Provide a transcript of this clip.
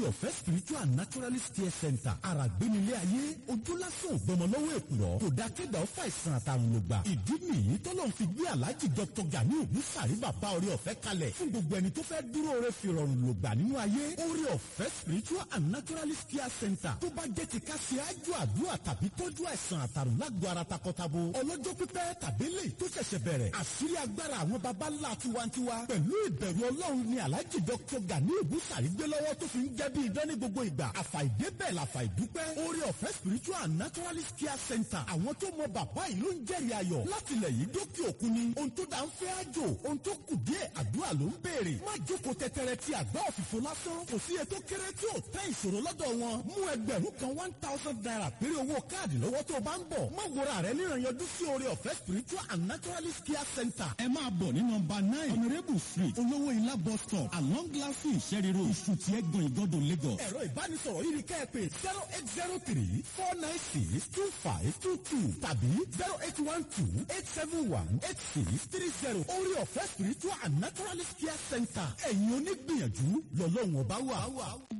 ọ̀fẹ́ spiritual and naturalist care center àràgbénilé ayé ojú lásán ògbọmọlọ́wọ́ èkùrọ́ kò dá kéda ọ̀fà ìsàn àtàrùn lògbà ìdí nìyí tọ́lọ́run fi gbé aláàjì dr gani ògúnsàrí bàbá orí ọ̀fẹ́ kalẹ̀ fún gbogbo ẹni tó fẹ́ dúró re fi rọrùn lògbà nínú ayé orí ọ̀fẹ́ spiritual and naturalist care center tó bá jẹ́ ti ká ṣe ájú àdúrà tàbí tọ́jú àìsàn àtàrùn lágọ̀ọ́ ara takọtabo ọlọ́jọ́ pípẹ́ tàbí lè tó ṣẹ̀ṣẹ̀ bẹ̀rẹ̀ àṣírí agbára àwọn baba ńlá tiwantiwa pẹ̀lú ìbẹ̀rù ọlọ́run ni aláàjì dr gani ògúnsàrí gbé lọ́wọ́ tó fi ń jẹ́ bí idán ní gbogbo ìgbà àfàìdébẹ̀ làfàìdúpẹ́ orí ọ̀fẹ́ spiritual and naturalist care center àwọn tó mọ bàbá yìí ló ń jẹ́rìí ayọ̀ láti ilẹ̀ yìí dókè òkun ni ohun tó dá ń fẹ́ àjò ohun tó kù díẹ̀ àdúrà ló ń béèrè má jókòó tẹ́tẹ́rẹ́ ti àgbá òfìfo lásán kò sí ètò kéré tí ò tẹ́ ìṣòro lọ́dọ̀ wọn mú ẹgbẹ̀rún kan one thousand naira péré owó káàdì lọ́wọ́ tó o bá ń bọ̀ má wòra rẹ níran yọjú sí orí ọ̀fẹ́ spiritual and naturalist care center ẹ máa bọ̀ ní nọmba nine honourable street olówó ilá bus stop along glassy ìṣẹ́rí road ìṣùtì ẹ̀gbọ́n ìgọ́dọ̀ lagos. ẹ̀rọ ìbánisọ̀rọ̀ yìí ni kẹ́ ẹ pè zero eight zero three four nine six two five two two tàbí zero eight one two eight seven one eight six three zero orí ọ̀fẹ́ spiritual and naturalist care center ẹ̀yin onígbìyànjú lọ́lọ́run ọba wà.